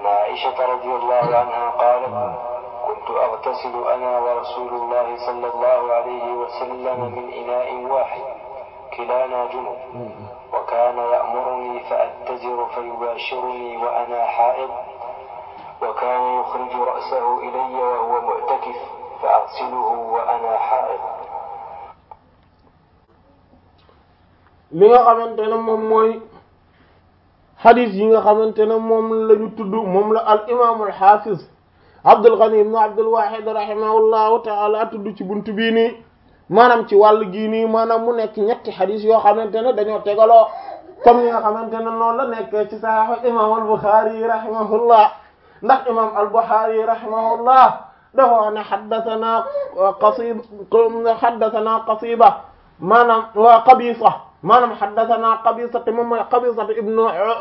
عن عائشة رضي الله عنها قالت كنت أغتسل أنا ورسول الله صلى الله عليه وسلم من إناء واحد كلانا جنب وكان يأمرني فأتزر فيباشرني وأنا حائض وكان يخرج رأسه إلي وهو معتكف فأغسله وأنا حائض li nga xamante ne moom mooy xadis yi nga xamante ne moom la ñu tudd moom la al imaamul xaafiz Abdul Ghani ibn Abdul Wahid rahimahullahu taala tudd ci buntu bii nii maanaam ci wàll gii nii maanaam mu nekk ñetti xadis yoo xamante ne dañoo tegaloo comme ni nga xamante ne noonu la nekkee ci saxiixu imaam al Buxaari rahimahullah ndax imaam al Buxaari rahimahullah dafa wax ne xaddasanaa qasiba xaddasanaa qasiba maanaam waa qabisa maanaam xaddasanaa qabisa te moom mooy qabisa ibnu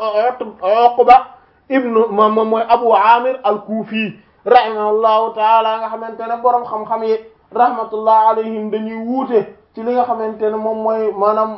Uqba ibnu moom mooy Abu Amir al-Kufi rahimahullahu taala nga xamante ne borom xam-xam yi rahmatullah alayhim dañuy wuute ci li nga xamante ne moom mooy maanaam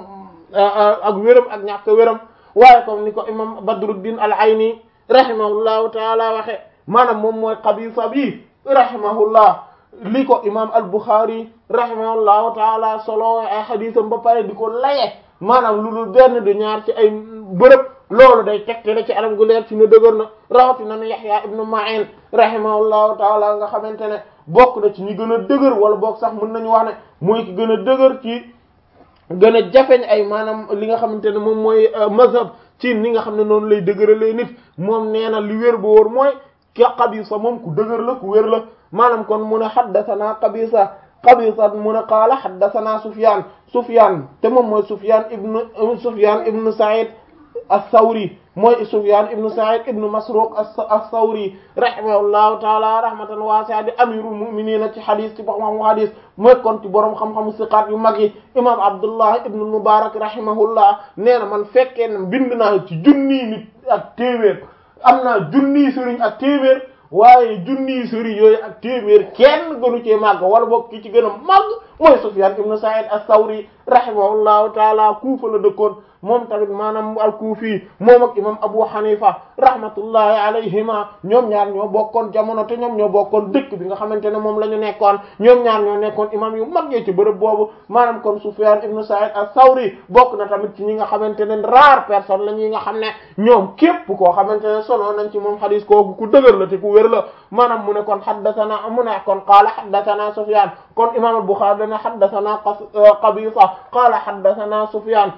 ak wéram ak ñàkk wéram waaye comme ni ko imam Badruddin al-Ayni rahimahullahu taala waxe maanaam moom mooy qabisa bi rahimahullah li ko imam al-Bukhari rahimahullahu taala solo ay xadiisam ba pare di ko laye maanaam lu dul benn du ñaar ci ay bërëb loolu day tegtale ci anam gu leer ci ne dëgër na rawatina ne Yahya ibnu Ma'in rahimahullahu taala nga xamante ne bokk na ci ñi gën a dëgër wala bokk sax mën nañu wax ne mooy ki gën a dëgër ci gën a jafeñ ay maanaam li nga xamante ne moom mooy mazhab ci ni nga xam ne noonu lay dëgëralee nit moom nee na li wér ba wóor mooy ka Qabisa moom ku dëgër la ku wér la maanaam kon mu ne haddathana Qabisa Qabisa mu ne qaala haddathana Sufyan Sufyan te moom mooy Sufyan ibnu Sufyan ibnu Sa'id as-Sawri mooy Sufyan ibnu Sa'id ibnu Masruq as-Sawri rahimahullahu taala rahmatan wasi'a di amirul mu'minin ci xadis ci borom xadis mooy kon ci borom xam-xamu siqaat yu mag yi imam Abdullah ibnu Mubarak rahimahullah nee na man fekkee na bind naa ci junniy nit ak téeméer am naa junniy sëriñ ak téeméer waaye junniy sëriñ yooyu ak téeméer kenn gënu cee màgg wala boog ki ci gën a màgg mooy Sufyan ibnu Sa'id as-Sawri rahimahullahu taala Kuufa la dëkkoon moom tamit maanaam al-Kuufi moom ak imam Abu Hanifa rahmatullahi alayhima ñoom ñaar ñoo bokkoon jamono te ñoom ñoo bokkoon dëkk bi nga xamante ne moom la ñu nekkoon ñoom ñaar ñoo nekkoon imam yu mag ci bërëb boobu maanaam kon Sufyan ibnu Sa'id as-Sawri bokk na tamit ci ñi nga xamante ne rare personne la ñi nga xam ne ñoom képp koo xamante ne solo nañ ci moom xadis kooku ku dëgër la te ku wér la maanaam mu ne kon haddathana mu ne kon qaala haddathana Sufyan kon imam al-Bukhari dana haddathana Qabisa qaala haddathana Sufyan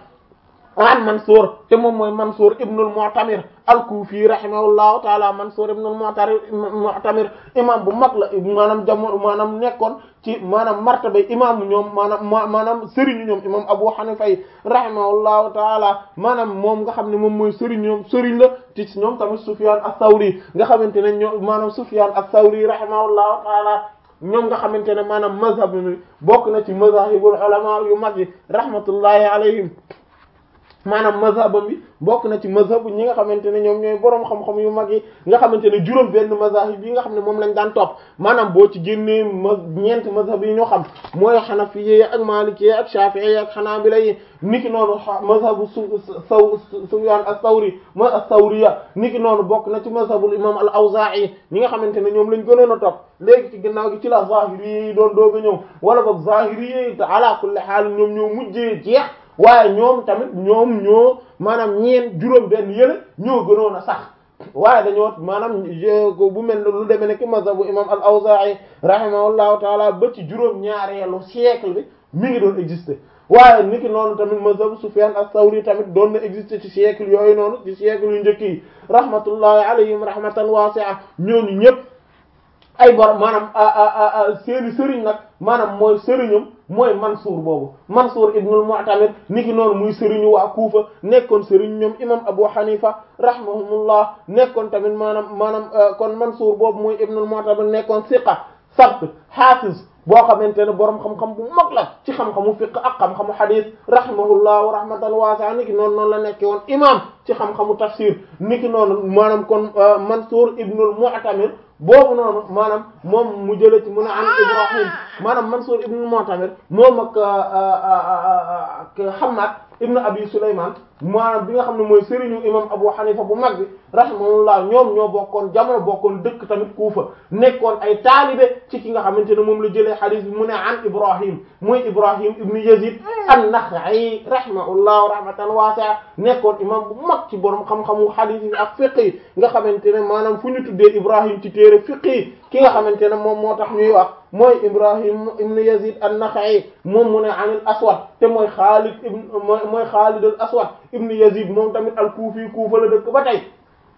an Mansour te moom mooy Mansour ibn al-Mu'tamir al-Kufi rahimahullahu taala Mansour ibn al-Mu'tamir imam bu mag la maanaam jamono maanaam nekkoon ci maanaam martaba imam ñoom maanaam maanaam sëriñu ñoom imam Abu Hanifa yi rahimahullahu taala maanaam moom nga xam ne moom mooy sëriñ ñoom sëriñ la ci ñoom tamit Sufyan ath-Thawri nga xamante ne ñoom maanaam Sufyan ath-Thawri rahimahullahu taala ñoom nga xamante ne maanaam mazhab bi bokk na ci mazahibul ulama yu mag yi rahmatullahi alayhim maanaam mazhabam bi bokk na ci mazhabu ñi nga xamante ne ñoom ñooy boroom xam-xam yu mag yi nga xamante ne juróom benn mazahib yi nga xam ne moom lañ daan topp maanaam boo ci génnee ma ñeenti mazhab yi ñu xam mooy xanafiye ak maliki ak shafi'i ak xanaabila yi niki noonu mazhabu su saw Sufyan as-Sawri mooy as-Sawriya niki noonu bokk na ci mazhabul imam al-Awza'i ñi nga xamante ne ñoom lañ gënoon a topp léegi ci ginnaaw gi ci la zahiri yi doon doog a ñëw wala boog zahiri yi te ala kulli haal ñoom ñoo mujjee jeex waaye ñoom tamit ñoom ñoo maanaam ñeen juróom benn yële ñoo gënoon a sax waaye dañoo maanaam bu mel ne lu demee ne ki mazhabu imam al-Awza'i rahimahullahu taala ba ci juróom ñaareelu siècle bi mi ngi doon exister waaye niki noonu tamit mazhabu Sufyan as-Sawri tamit doon na exister ci siècle yooyu noonu ci siècle yu njëkk yi rahmatullahi alayhim rahmatan wasi'a ñooñu ñëpp ay bor maanaam seeni sëriñ nag maanaam mooy sëriñam mooy Mansour boobu Mansour ibnul Mu'tamir niki noonu muy sëriñu waa Kuufa nekkoon sëriñ ñoom imam Abu Hanifa rahimahumullah nekkoon tamit maanaam maanaam kon Mansour boobu muy ibnul Mu'tamir nekkoon siqa sabt hafiz boo xamante ne borom xam-xam bu mag la ci xam-xamu fiqh ak xam-xamu hadith rahimahullah wa rahmatan wasi'a niki noonu noonu la nekke woon imam ci xam-xamu tafsir niki noonu maanaam kon Mansour ibnul Mu'tamir boobu noonu maanaam moom mu jëlee ci mu ne an Ibrahim maanaam Mansour ibnul Mu'tamir moom ak ak Hammad ibn Abi Sulayman maanaam bi nga xam ne mooy sëriñu imam Abu Hanifa bu mag bi rahimahullah ñoom ñoo bokkoon jamono bokkoon dëkk tamit Kuufa nekkoon ay taalibe ci ki nga xamante ne moom la jëlee hadith bi mu ne an Ibrahim muy Ibrahim ibn Yazid an-Nakha'i rahimahullah rahmatan wasi'a nekkoon imam bu mag ci borom xam-xamu hadith yi ak fiqh yi nga xamante ne maanaam fu ñu tuddee Ibrahim ci téere fiqh yi ki nga xamante ne moom moo tax ñuy wax mooy Ibrahim ibn Yazid an-Nakha'i moom mu ne anil Aswad te mooy Khalid ibn mooy Khalid al-Aswad ibn Yazid moom tamit al-Kufi Kufa la dëkk ba tey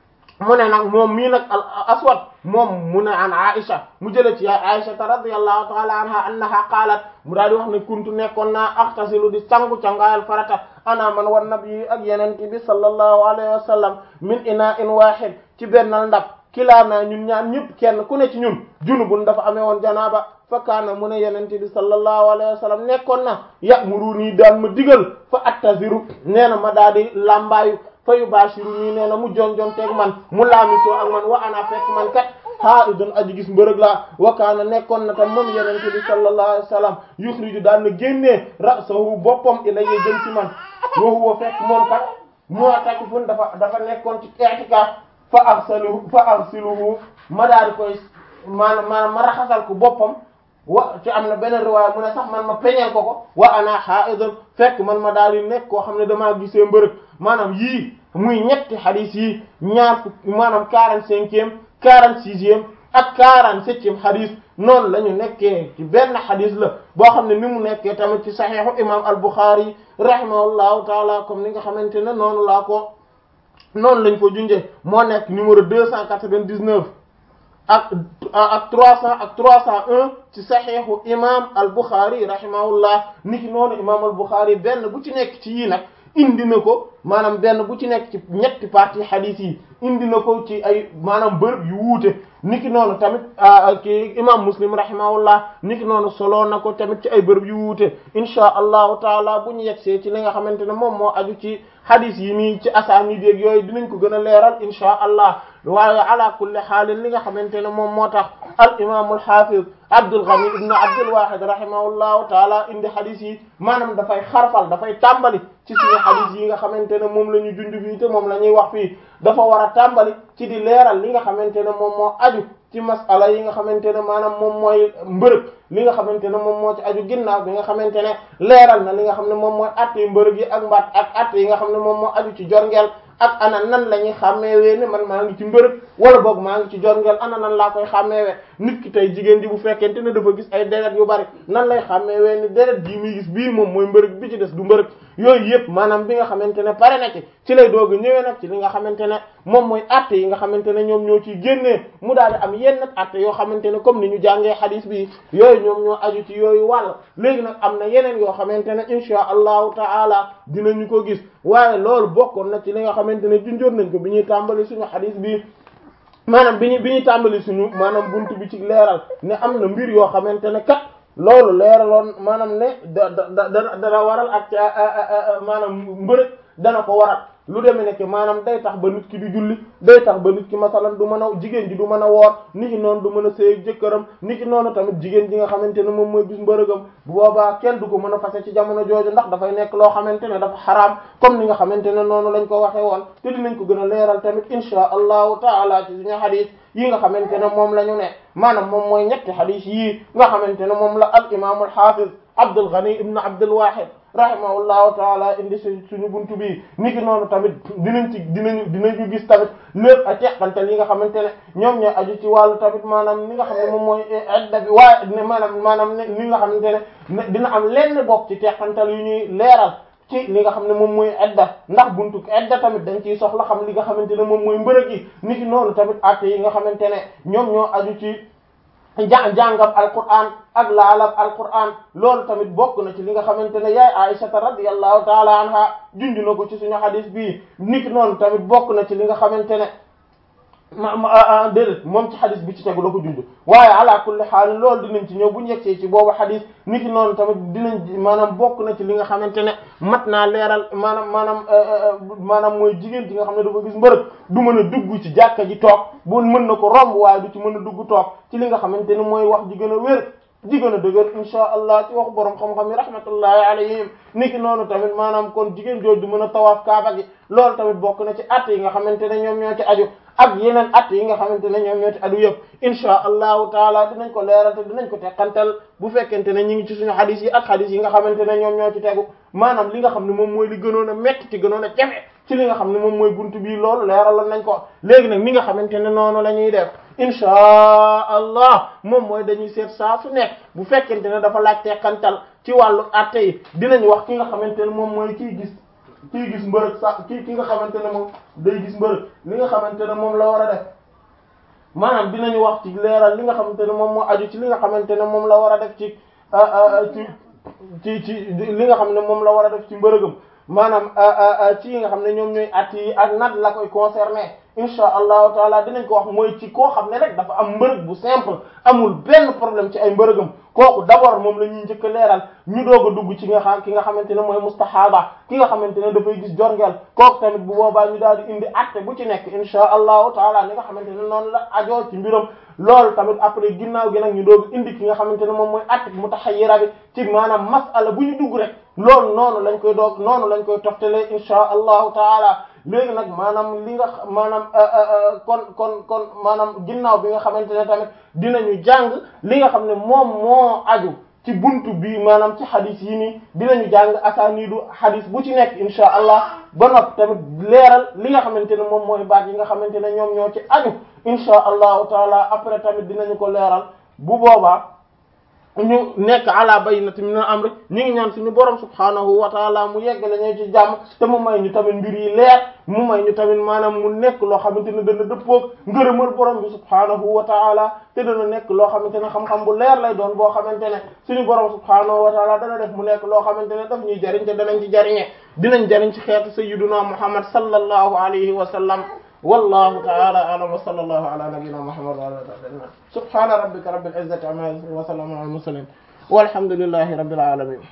mu ne nag moom mii nag al aswad moom mu ne an Aisha mu jële ci yaay Aisha radiyallahu ta'ala anha annaha qaalat mu daal di wax ne kuntu nekkoon naa axtasilu di sangu cangaayal farata ana man wan nabi ak yenente bi sallallahu alayhi wa sallam min ina'in wahid ci bennal ndab kilaa naa ñun ñaan ñëpp kenn ku ne ci ñun junubun dafa amee woon janaaba fa kaana mu ne yenente bi sallallahu alayhi wa sallam nekkoon na ya'muruni daan ma digal fa attaziru nee na ma daal di lambaayu fa yubashiru nii nee na mu jonjon teeg man mu laamisoo ak man wa ana fekk man kat haa idon aji gis mbërëg laa wa kaana nekkoon na tam moom yenente bi sallallahu alayhi wa sallam yukhriju daan na génnee ra'sahu boppam ilayya jëm ci man wa huwa fekk moom kat mu'takifun dafa dafa nekkoon ci i'tikaf fa arsaluhu fa arsiluhu ma daal di koy maanaam maanaam ma raxasal ko boppam wa ci am na beneen riwaaya mu ne sax man ma peñeel ko ko wa ana haidun fekk man ma daal di nekk koo xam ne damaa gisee mbërëg maanaam yii muy ñetti hadith yi ñaar fukk maanaam quarante cinquième quarante sixième ak quarante septième hadith noonu la ñu nekkee ci benn hadith la boo xam ne ni mu nekkee tamit ci saxiixu imam al-Bukhari rahimahullahu taala comme ni nga xamante ne noonu laa ko noonu lañ ko junjee moo nekk numéro deux cent quatre-vingt-dix-neuf ak ak trois cent ak trois cent un ci saxiixu imam al-Bukhari rahimahullah niki noonu imam al-Bukhari benn bu ci nekk ci yii nag indi na ko maanaam benn bu ci nekk ci ñetti partie hadith yi indi na ko ci ay maanaam bërëb yu wuute niki noonu tamit ki imam muslim rahimahullah niki noonu solo na ko tamit ci ay bërëb yu wuute insha allahu taala bu ñu yegsee ci li nga xamante ne moom moo aju ci hadith yi nii ci asaanid yeeg yooyu dinañ ko gën a leeral insha allah waaye ala kulli xaalin li nga xamante ne moom moo tax al imam al hafiz Abdul Ghani ibn Abdul Wahid rahimahullahu taala indi hadith yi maanaam dafay xarfal dafay tàmbali ci suñu hadith yi nga xamante ne moom la ñu dund fii te moom la ñuy wax fii dafa war a tàmbali ci di leeral li nga xamante ne moom moo aju ci masala yi nga xamante ne maanaam moom mooy mbërëg li nga xamante ne moom moo ci aju ginnaaw bi nga xamante ne leeral na li nga xam ne moom mooy atte yi mbërëg yi ak mbaat ak atte yi nga xam ne moom moo aju ci jorngeel ak ana nan la ñuy xàmmeewee ne man maa ngi ci mbërëg wala boog maa ngi ci jorngeel ana nan laa koy xàmmeewee nit ki tey jigéen ji bu fekkente ne dafa gis ay deret yu bari nan lay xàmmeewee ni deret ji muy gis bii moom mooy mbërëg bi ci des du mbërëg yooyu yëpp maanaam bi nga xamante ne pare na ci ci lay doog a ñëwee nag ci li nga xamante ne moom mooy atte yi nga xamante ne ñoom ñoo ciy génnee mu daal di am yenn atte yoo xamante ne comme ni ñu jàngee hadith bi yooyu ñoom ñoo aju ci yooyu wàll léegi nag am na yeneen yoo xamante ne insha allahu taala dinañu ko gis waaye loolu bokkoon na ci li nga xamante ne junjoon nañ ko bi ñuy tàmbali suñu hadith bi maanaam bi ñu bi ñuy tàmbali suñu maanaam buntu bi ci leeral ne am na mbir yoo xamante ne kat loolu leeraloon maanaam ne da da da dana waral ak maanaam mbërëg dana ko waral lu demee nekk maanaam day tax ba nit ki du julli day tax ba nit ki masalan du mën a jigéen ji du mën a woor nit ki noonu du mën a sëy jëkkëram nit ki noonu tamit jigéen ji nga xamante ne moom mooy gis mbërëgam bu boobaa kenn du ko mën a fase ci jamono jooju ndax dafay nekk loo xamante ne dafa xaraam comme ni nga xamante ne noonu lañ ko waxee woon te dinañ ko gën a leeral tamit insha allahu taala ci suñu hadith yi nga xamante ne moom la ñu ne maanaam moom mooy ñetti hadith yii nga xamante ne moom la al imam al hafiz Abdul Ghani ibn Abdul Wahid rahimahullahu taala indi si suñu buntu bi niki noonu tamit dinañ ci dinañu dinañu gis tamit lépp a teqantal yi nga xamante ne ñoom ñoo aju ci wàllu tamit maanaam ni nga xam ne moom mooy edda bi waaye ne maanaam maanaam ni nga xamante ne dina am lenn bokk ci teqantal yu ñuy leeral ci li nga xam ne moom mooy edda ndax buntu edda tamit dañ ciy soxla xam li nga xamante ne moom mooy mbërëg yi niki noonu tamit atte yi nga xamante ne ñoom ñoo aju ci ja jàngam alquran ak laalab alquran loolu tamit bokk na ci li nga xamante ne yaay aïshata radiyallahu taala anha junj na ko ci suñu hadis bii niki noonu tamit bokk na ci li nga xamante ne ma ma déedéet moom ci xadis bi ci tegu la ko junj waaye ala kulli xaal loolu dinañ ci ñëw bu ñu yegsee ci boobu xadis niki noonu tamit dinañ maanaam bokk na ci li nga xamante ne mat naa leeral maanaam maanaam maanaam mooy jigéen ji nga xam ne dafa gis mbërëg du mën a dugg ci jàkka ji toog bu mën na ko romb waaye du ci mën a dugg toog ci li nga xamante ne mooy wax ji gën a wér ji gën a dëgër insha allah ci waxu borom xam-xam yi rahmatullahi alayhim niki noonu tamit maanaam kon jigéen jooju du mën a tawaaf kaaba gi loolu tamit bokk na ci att yi nga xamante ne ñoom ñoo ci aju ak yeneen at yi nga xamante ne ñoom ñoo ci adu yëpp insha allahu taala dinañ ko leeral te dinañ ko teqantal bu fekkente ne ñu ngi ci suñu xadis yi ak xadis yi nga xamante ne ñoom ñoo ci tegu maanaam li nga xam ne moom mooy li gënoon a métti ci gënoon a jafe ci li nga xam ne moom mooy buntu bii loolu leeralal nañ ko léegi nag mi nga xamante ne noonu la ñuy def insha allah moom mooy dañuy seet saa su nekk bu fekkente ne dafa laaj teqantal ci wàllu atte yi dinañ wax ki nga xamante ne moom mooy kiy gis kii gis mbërëg sax kii ki nga xamante ne moom day gis mbërëg li nga xamante ne moom la war a def maanaam dinañu wax ci leeral li nga xamante ne moom moo aju ci li nga xamante ne moom la war a def ci ci ci ci li nga xam ne moom la war a def ci mbërëgam maanaam ci yi nga xam ne ñoom ñooy at yi ak nat la koy concerné insha allahu taala dinañ ko wax mooy ci koo xam ne rek dafa am mbërëg bu simple amul benn problème ci ay mbërëgam kooku d'abord moom la ñuy njëkk a leeral ñu doog a dugg ci nga xam ki nga xamante ne mooy mustahaba ki nga xamante ne dafay gis jorngeel kooku tamit bu boobaa ñu daal di indi atte bu ci nekk insha allahu taala ni nga xamante ne noonu la ajoo ci mbiram loolu tamit après ginnaaw gi nag ñu doog indi ki nga xamante ne moom mooy atte mutahayyira bi ci maanaam masala bu ñu dugg rek loolu noonu lañ koy doog noonu lañ koy toftalee insha allahu taala léegi nag maanaam li nga maanaam kon kon kon maanaam ginnaaw bi nga xamante ne tamit dinañu jàng li nga xam ne moom moo aju ci buntu bi maanaam ci xadis yi nii dinañu jàng asaaniidu xadis bu ci nekk insha allah ba noppi tamit leeral li nga xamante ne moom mooy baat yi nga xamante ne ñoom ñoo ci aju insha allahu taala après tamit dinañu ko leeral bu boobaa ñu nekk ala bayyinati min al-amr ñu ngi ñaan suñu borom subhaanahu wa taala mu yeggale ñu ci jàmm te mu may ñu tamit mbir yi leer mu may ñu tamit maanaam mu nekk loo xamante ne dana dëppoog ngërëmal borom bi subhaanahu wa taala te dana nekk loo xamante ne xam-xam bu leer lay doon boo xamante ne suñu borom subhaanahu wa taala dana def mu nekk loo xamante ne daf ñuy jariñ te danañ ci jariñe dinañ jariñ ci xeetu sayyiduna muhammad sallallahu alayhi wa sallam والله تعالى اعلم وصلى الله على نبينا محمد وعلى اله وصحبه سبحان ربك رب العزه عما يصفون وسلام على المرسلين والحمد لله رب العالمين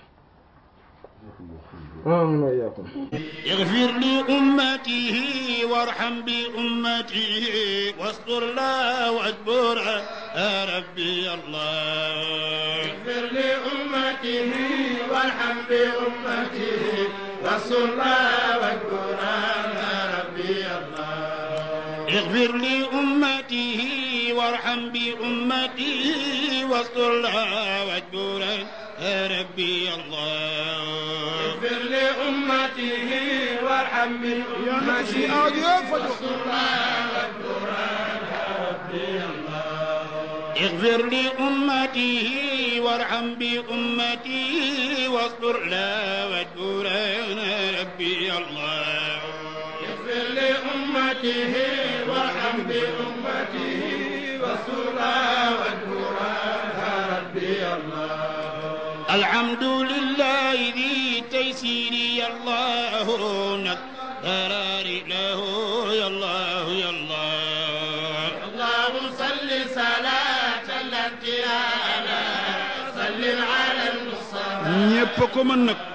آمين وإياكم اغفر لأمته وارحم بأمته واستر لا واجبر يا ربي الله اغفر لأمته وارحم بأمته واستر لا واجبر يا ربي الله اغفر لأمته وارحم بأمته واستر لها واجبرا يا ربي الله اغفر لأمته وارحم بأمته واستر لها واجبر يا ربي الله اغفر لأمته وارحم بأمته واصبر لا واجبرا يا ربي الله اغفر لأمته وارحم بأمته واستر لها واجبر يا ربي الله الحمد لله ذي تيسير يا الله نكرار له يا الله يا الله اللهم صل صلاة التي على سلم على المصطفى ñépp ko mën nag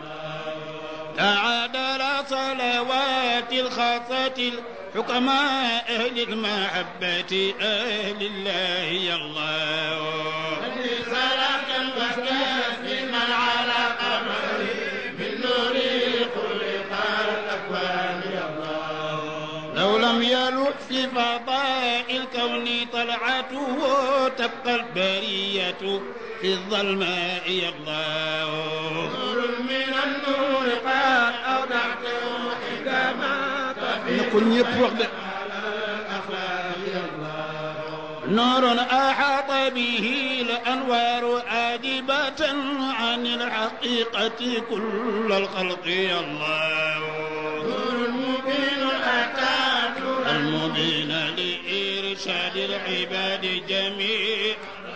تعادل صلوات الخاصة الحكماء أهل المحبة أهل الله يا الله صل صلاة وتسليما على قمر من نور خلق الأكوان يا الله لو لم يلح في فضاء الكون طلعته تبقى البرية في الظلماء يا الله نور من النور قد أودعته حكما na ko ñépp wax de الأخلاق يا الله نور أحاط به الأنوار عاجبة عن الحقيقة كل الخلق يا الله نور مبين أتى نور المبين لإرشاد العباد جميع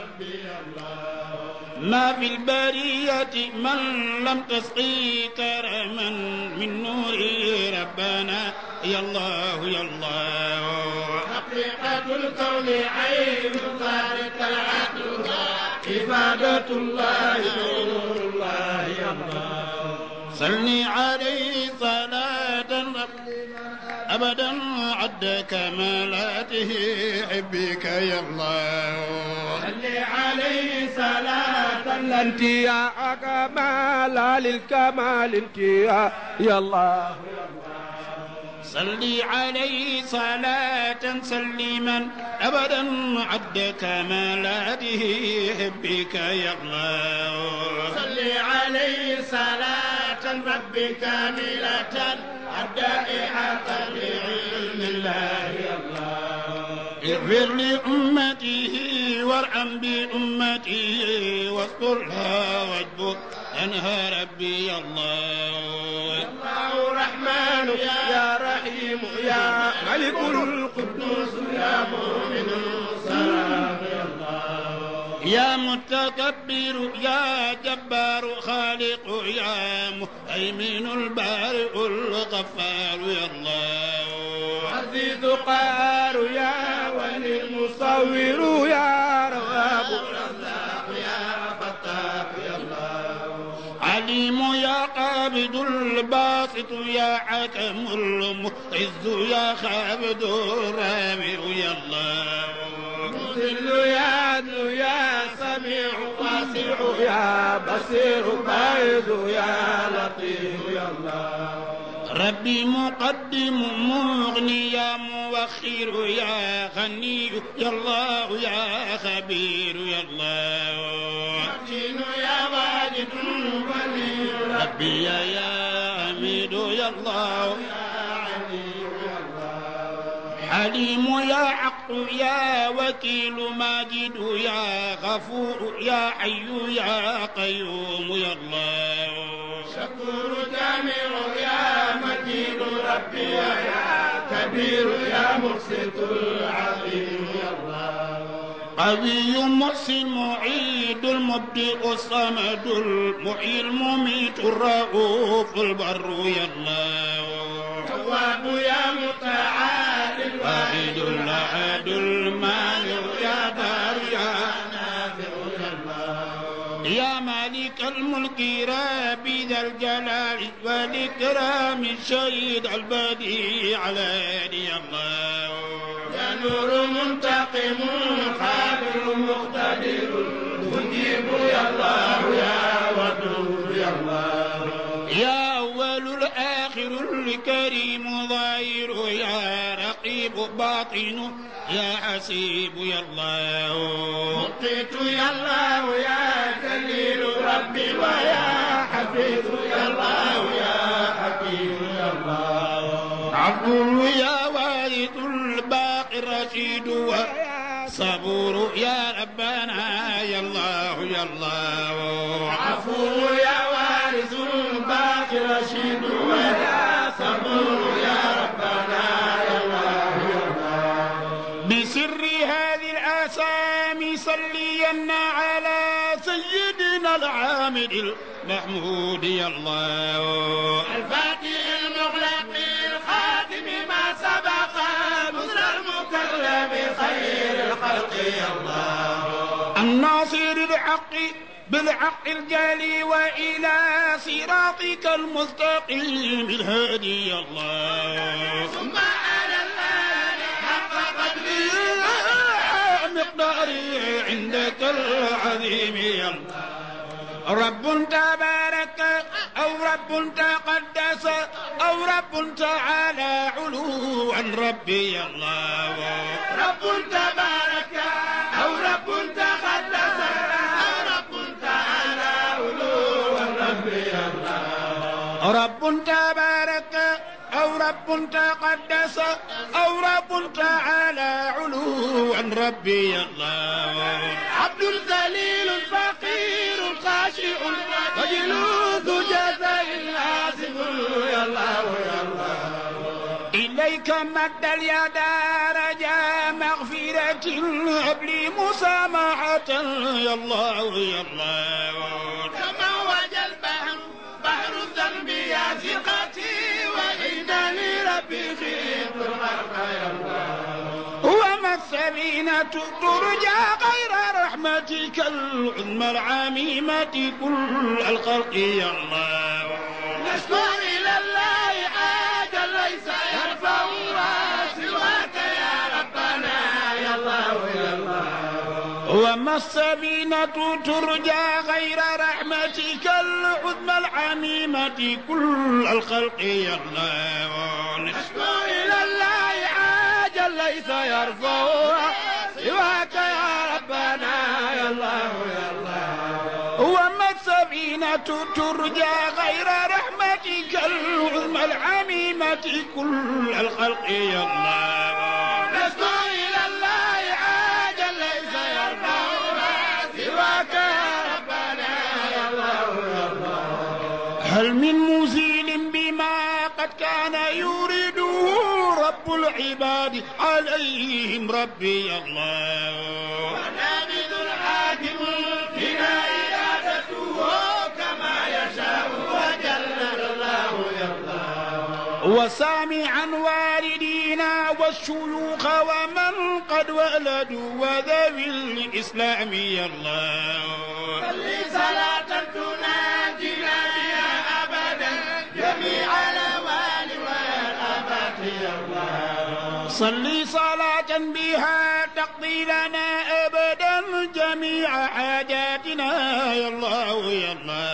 ما في البرية من لم تسقي كرما من نور ربنا يا الله يا الله حق حقيقة الكون عين ذلك العدل عبادة الله نور الله الله صل عليه صلاة أبدا عد كمالاته حبك يا الله صل عليه صلاة الانتياء كمال للكمال انتياء يا الله صل عليه صلاة سليما أبدا عد كمالاته حبك يا الله صل عليه صلاة رب كاملة الدائحة بعلم الله يا الله اغفر لأمته وارحم بأمته واسترها واجبر أنها ربي يا الله الله رحمن يا رحيم يا ملك القدوس يا مؤمن السلام يا الله يا متكبر يا جبار خالق يا مهيمن البارئ الغفار يا الله عزيز قهار يا ولي المصور يا رواب الرزاق يا فتاح يا الله عليم يا قابض الباسط يا حكم المعز يا خابد الرافع يا الله مذل يا عدل يا سميع واسع يا بصير بايد يا لطيف يا الله ربي مقدم مغني يا موخر يا غني يا الله يا خبير يا الله متين يا واجد ولي ربي يا يا حميد يا الله حليم يا حق يا وكيل ماجد يا غفور يا حي يا قيوم يا الله شكور جامع يا مجيد ربي يا كبير يا مقسط العظيم يا الله قوي محسن معيد المبدئ الصمد المحيي المميت الرؤوف البر يا الله تواب يا متعال واحد الأحد المانع يا دار يا نافع يا الله يا مالك الملك ربي ذا الجلال والإكرام الشهيد البديع على يا الله يا نور منتقم قادر مقتدر مجيب يا الله يا ودود يا الله يا أول الآخر الكريم ظاهر يا رقيب باطن يا حسيب يا الله مقيت يا الله يا جليل ربي ويا حفيظ يا الله يا حكيم يا الله عبد يا وارث الباقي الرشيد صبور يا ربنا يا الله يا الله عفو يا وارث باقي رشيد ويا صبور يا ربنا يا الله يا الله بسر هذه الآسامي صلينا على سيدنا العامد المحمود يا الله الفاتح المغلق الخاتم ما سبق نصر المكرم خير الخلق يا الله الناصر الحق بالحق الجلي وإلى صراطك المستقيم الهادي يا الله ثم على الله حق قدره مقداري عندك العظيم يا الله رب تبارك أو رب تقدس أو رب تعالى علو عن ربي يا الله رب تبارك أو رب تقدس أو رب تعالى علوا ربي يا الله رب تبارك أو رب تقدس أو رب تعالى علو عن ربي يا الله عبد ذليل فقير خاشع وجلود جزاء آسف يا الله يا الله إليك مد اليد رجا مغفرة هب لي مسامحة يا الله يا الله كما وجه البحر بحر الذنب يا ثقتي وإنني ربي خيط الغرق يا الله هو السفينة ترجى غير رحمتك العظمى العميمة كل الخلق يا الله نشكو إلى الله حاجة ليس يرفعها سواك يا ربنا يا الله يا الله وما السفينة ترجى غير رحمتك العظمى العميمة كل الخلق يا الله نشكو إلى الله حاجة ليس يرفعها سواك يا ربنا يا الله يا الله وما السفينة ترجى غير رحمتك العظمى العميمة كل الخلق يا الله نشكو إلى الله حاجة ليس يرفعها سواك يا ربنا يا الله يا الله هل من مزيل بما قد كان يريده رب العباد عليهم ربي الله ونابذ الحاكم فينا إرادته كما يشاء وجل الله يرضى وسامعا والدينا والشيوخ ومن قد ولدوا وذوي الإسلام يا الله صل صلاة تناجينا بها أبدا جميع الأوان والآفات يا الله صل صلاة بها تقضي لنا أبدا جميع حاجاتنا يا الله يا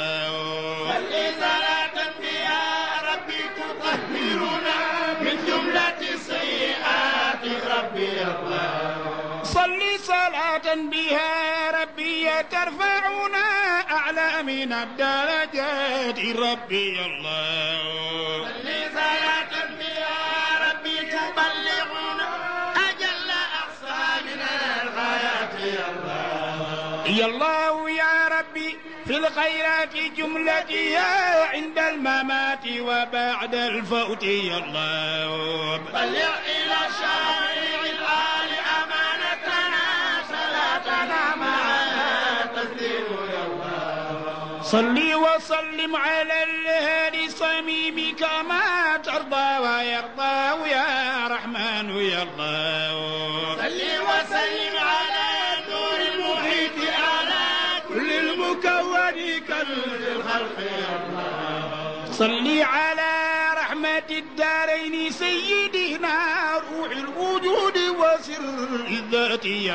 الله صل صلاة بها ربي تطهرنا من جملة السيئات ربي يا الله صل صلاة بها ربي ترفعنا أعلى من الدرجات ربي يا الله صل صلاة بها ربي تبلغنا أجل أقصى من الغايات يا الله يا الله يا ربي في الخيرات جملتها عند الممات وبعد الفوت يا الله بلغ إلى شارع الآل أمانتنا صلاتنا معها تسليم يا الله صل وسلم على الهادي صميم كما ترضى ويرضى يا رحمن يا الله صل وسلم على النور المحيط على كل المكون كنز الخلق يا الله صل على رحمة الدارين سيدنا روح الوجود وسر الذات يا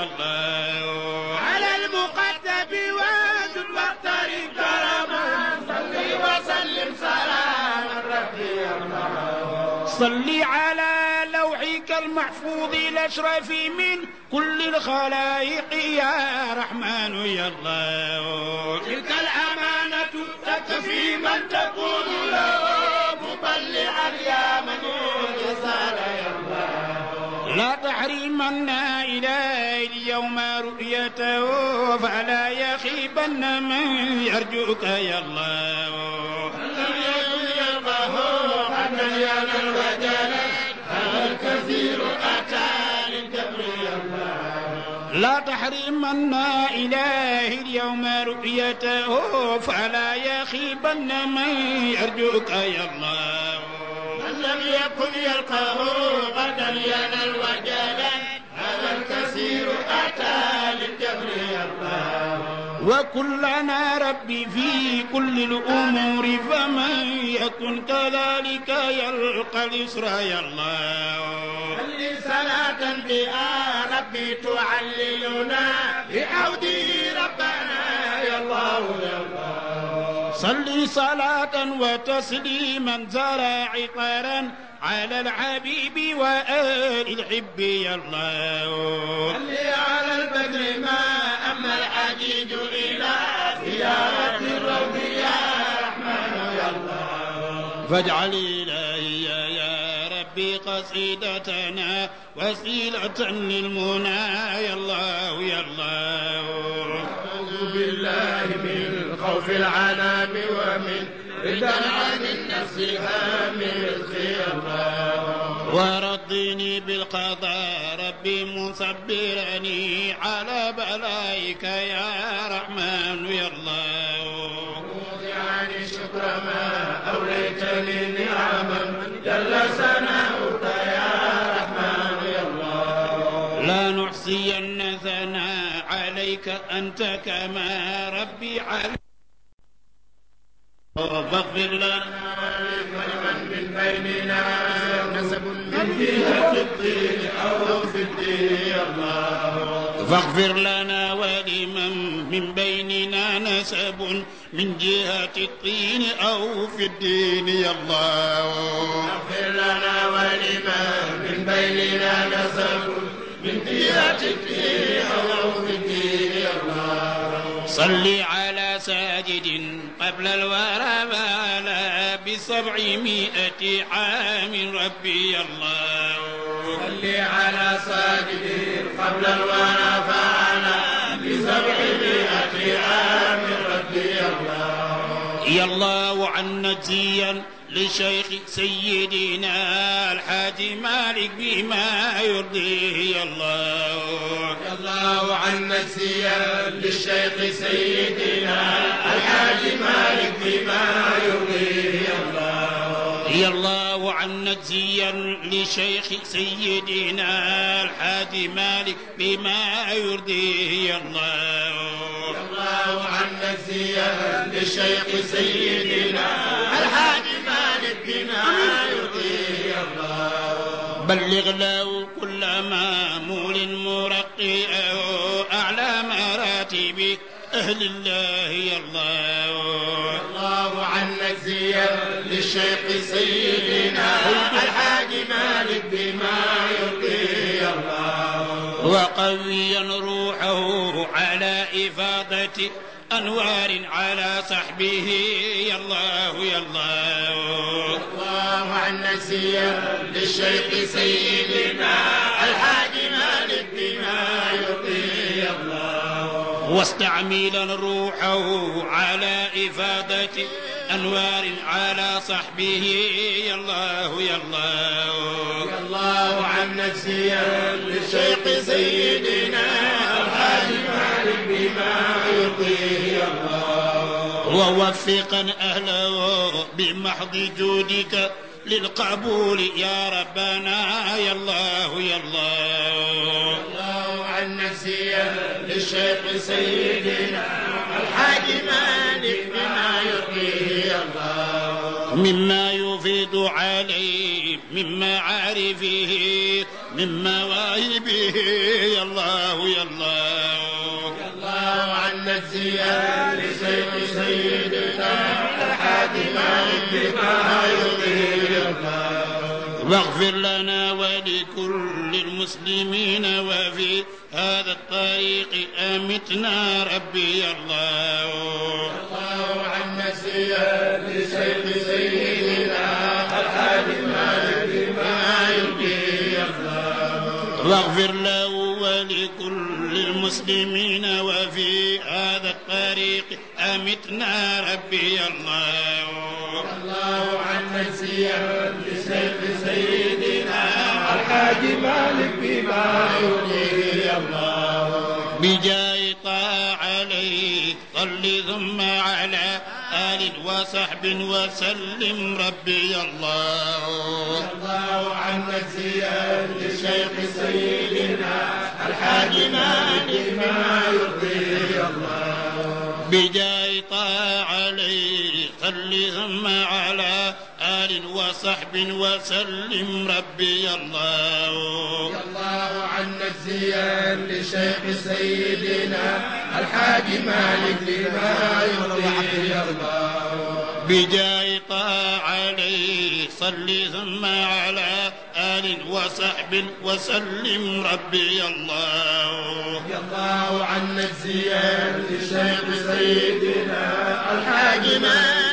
الله على المقدم واد المختار كرما صل وسلم سلاما ربي يا الله صل على لوحك المحفوظ الأشرف من كل الخلائق يا رحمن يا الله تلك الأمانة تكفي من تكون له مبلغا يا من يسال يا الله لا تحرمنا إلى اليوم رؤيته فلا يخيبن من يرجوك يا الله لم يكن يلقاه قد ينال الوجل هذا الكثير أتى للكبر يا الله لا تحرمنا إله اليوم رؤيته فلا يخيبن من يرجوك يا الله من لم يكن يلقاه غدا ينال وجلا هذا الكثير أتى للجبر يا الله وكلنا ربي في كل الأمور فمن يكن كذلك يلقى اليسر يا الله صل صلاة بها ربي تعللنا بعوده ربنا يا الله يا الله صل صلاة وتسليما زرع عطرا على الحبيب وآل الحب يا الله صل على البدر ما أما الحجيج إلى زيارة الروض يا رحمن يا الله فاجعل إلهي يا ربي قصيدتنا وسيلة للمنى يا الله يا الله أعوذ بالله من خوف العنام ومن ردا عن النفس هام رزقي الله ورضني بالقضاء ربي مصبرني على بلائك يا رحمن يا الله عن الشكر ما أوليتني نعما جل ثناؤك يا رحمن يا الله لا نحصين ثناء عليك أنت كما ربي عليك فاغفر لنا ولمن من بيننا نسب من جهة الدين أو في الدين يا الله فاغفر لنا ولمن من بيننا نسب من جهة الطين أو في الدين يا الله اغفر لنا ولمن من بيننا نسب من جهة الدين أو في الدين يا الله صل على ساجد قبل الورى بالا بسبعمائة عام ربي الله صل على ساجد قبل الورى فعلا بسبعمائة عام ربي الله يا الله عن نجيا لشيخ سيدنا الحاج مالك بما يرضيه يا الله يا الله عن نسيا للشيخ سيدنا الحاج مالك بما يرضيه يا الله يا الله عن نجيا لشيخ سيدنا الحاج مالك بما يرضيه يا الله يا الله عن نسيا للشيخ سيدنا الحاج مالك بما يرضيه يا الله بلغ له كل مامول مرقي أو أعلى مراتب أهل الله يا الله الله عن نسيا للشيخ سيدنا الحاج مالك بما يرضيه يا الله وقويا روحه على إفاضة أنوار على صحبه يا الله يا الله الله عن نسيا للشيخ سيدنا الحاج مالك بما يرضيه الله واستعملا روحه على إفادة أنوار على صحبه يا الله يا الله يا الله عن نسيا للشيخ سيدنا الحاج مالك بما يرضيه الله ووفقا أهله بمحض جودك للقبول يا ربنا يا الله يا الله الله عن نسيا للشيخ سيدنا الحاج مالك بما يرضيه الله مما يفيد عليه من معارفه من مواهبه يا الله يا الله الله عن نسيا لشيخ سيدنا الحاج مالك بما يرضيه الله واغفر لنا ولكل المسلمين وفي هذا الطريق أمتنا ربي يا الله الله عن نسيا لشيخ سيدنا الحاج مالك بما يرضيه الله واغفر له ولكل المسلمين وفي هذا الطريق أمتنا ربي يا الله الله عن نسيا لشيخ سيدنا الحاج مالك بما يرضيه الله بجاي طاع عليه صل ثم على آل وصحب وسلم ربي يا الله الله عن نسيا للشيخ سيدنا الحاج مالك بما يرضيه الله بجاي طاع عليه صل ثم على آل وصحب وسلم ربي يا الله الله عن نسيا للشيخ سيدنا الحاج مالك بما يرضيه الله بجاي طاع عليه صل ثم على آل وصحب وسلم ربي يا الله رضي الله عن نسيا للشيخ سيدنا الحاج مالك